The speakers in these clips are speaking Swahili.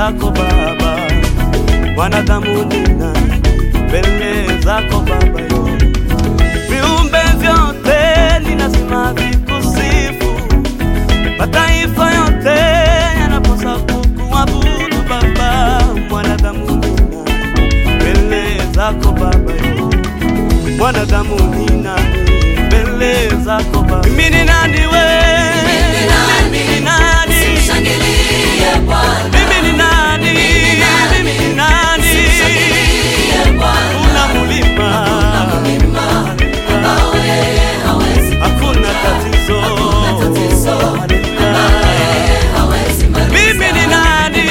zako Baba, wanadamu ni nani mbele zako Baba yo viumbe vyote ni lazima vikusifu, mataifa yote yanapaswa kukuabudu Baba, mwanadamu ni nani mbele zako Baba yo mwanadamu ni nani mbele zako Baba? Mimi ni nani wewe? Mimi ni nani? Simshangilie Bwana, Mimi ni nani? Mimi ni nani? simshangilie Bwana, Una mulima, mlima ambao yeye hawezi hakuna tatizo. tatizo, ambalo yeye hawezi maliza. Mimi ni nani?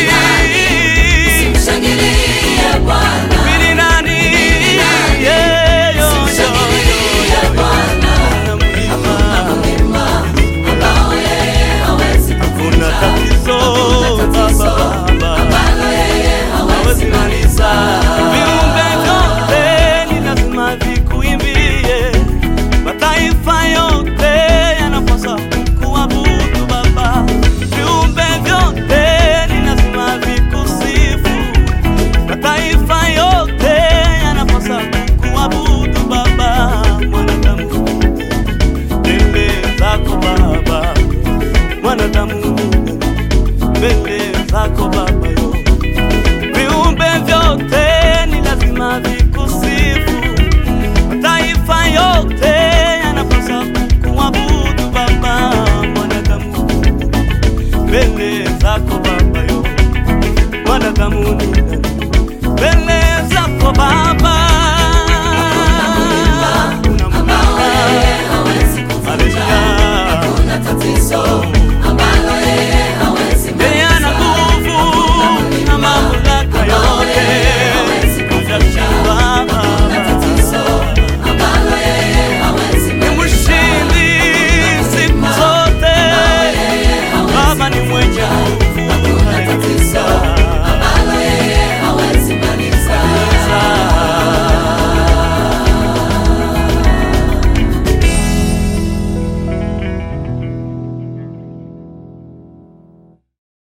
Simshangilie Bwana, Mimi ni nani? Yeah, yo, yo, yo, simshangilie yo. Bwana, Una mulima, mlima ambao yeye hawezi hakuna tatizo, tatizo, Baba, Baba. ambalo yeye hawezi maliza. Viumbe vyote ni lazima vikuimbie, mataifa yote